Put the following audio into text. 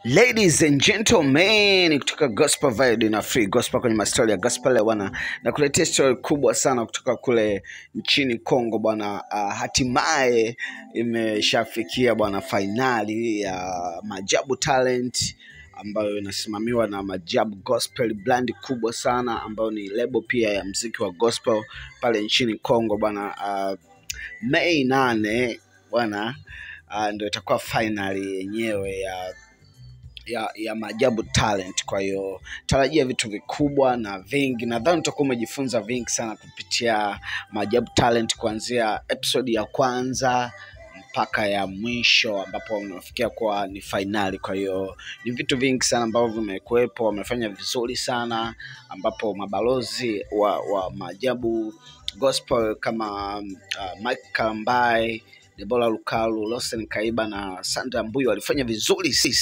Ladies and gentlemen kutoka Gospel Vibe na Free Gospel kwenye mastori ya gospel leo bwana, nakuletea story kubwa sana kutoka kule nchini Kongo bwana. Uh, hatimaye imeshafikia bwana fainali ya Majabu Talent ambayo inasimamiwa na Majabu Gospel, brand kubwa sana ambayo ni lebo pia ya mziki wa gospel pale nchini Kongo bwana. Uh, Mei nane bwana, uh, ndio itakuwa fainali yenyewe ya ya, ya Maajabu Talent. Kwa hiyo tarajia vitu vikubwa na vingi. Nadhani utakuwa umejifunza vingi sana kupitia Maajabu Talent, kuanzia episode ya kwanza mpaka ya mwisho ambapo unafikia kuwa ni fainali. Kwa hiyo ni vitu vingi sana ambavyo vimekuwepo, wamefanya vizuri sana, ambapo mabalozi wa, wa Maajabu Gospel kama uh, Mike Kalambai, Debora Lukalu, Lawson Kaiba na Sandra Mbuyu walifanya vizuri